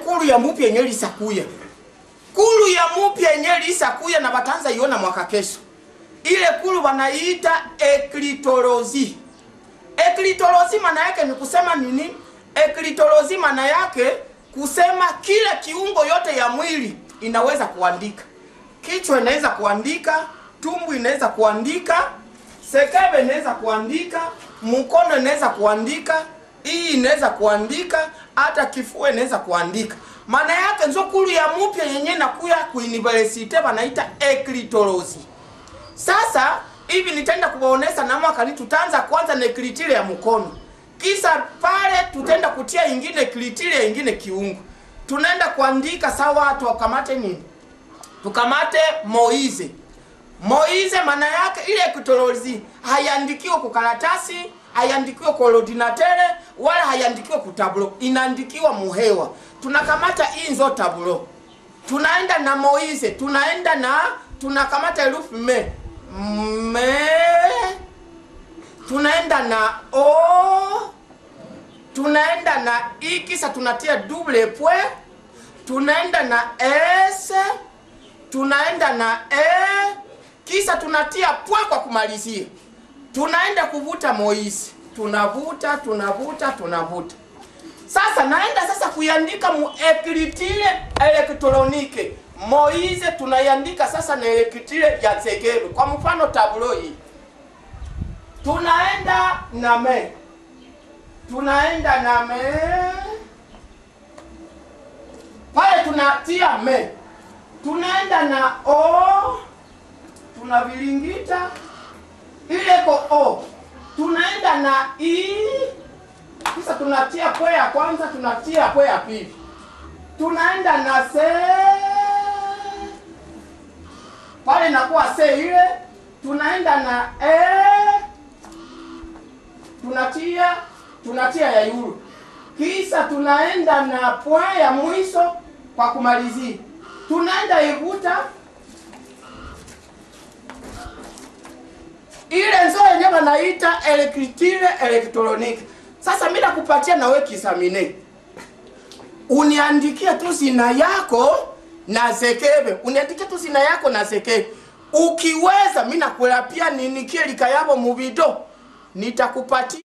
kulu ya mupya yenye lisakuya kulu ya mupya yenye lisakuya na batanza iona mwaka kesho ile kulu wanaita eklitolozi eklitolozi maana yake ni kusema nini eklitolozi maana yake kusema kila kiungo yote ya mwili inaweza kuandika kichwa inaweza kuandika tumbu inaweza kuandika sekebe inaweza kuandika mkono inaweza kuandika hii inaweza kuandika hata kifua inaweza kuandika maana yake nzo kulu ya mupya yenye nakuya kuuniversite wanaita eklitolozi sasa hivi nitaenda kuwaonesha na mwaka ni tutaanza kwanza na kilitile ya mkono kisa pale tutaenda kutia ingine kilitile ingine kiungo tunaenda kuandika sawa tukamate nini tukamate moize moize maana yake ile kitolozi haiandikiwa kwa karatasi haiandikiwa kwa ordinatere wala haiandikiwa ku tablo inaandikiwa muhewa tunakamata inzo tablo tunaenda na moize tunaenda na tunakamata herufi me me tunaenda na o tunaenda na i kisa tunatia double point tunaenda na s tunaenda na e kisa tunatia pwa kwa kumalizia tunaenda kuvuta moisi tunavuta tunavuta tunavuta sasa naenda sasa kuiandika mu ekritile elektronike moize tunaiandika sasa na elektrile ya zegebe kwa mfano tablo hii tunaenda na me tunaenda na me pale tunatia me tunaenda na o tunavilingita ile ko o tunaenda na i kisha tunatia pwe ya kwanza tunatia pwe ya pili tunaenda na se pale inakuwa se ile tunaenda na e tunatia tunatia ya yulu kisha tunaenda na pwe ya mwisho kwa kumalizia tunaenda ivuta ile nzo yenyewe wanaita elektrile elektroniki sasa mi nakupatia nawe kisamine uniandikie tu zina yako na zekebe uniandikie tu zina yako na zekebe ukiweza mi nakulapia ninikie likayabo mubido nitakupatia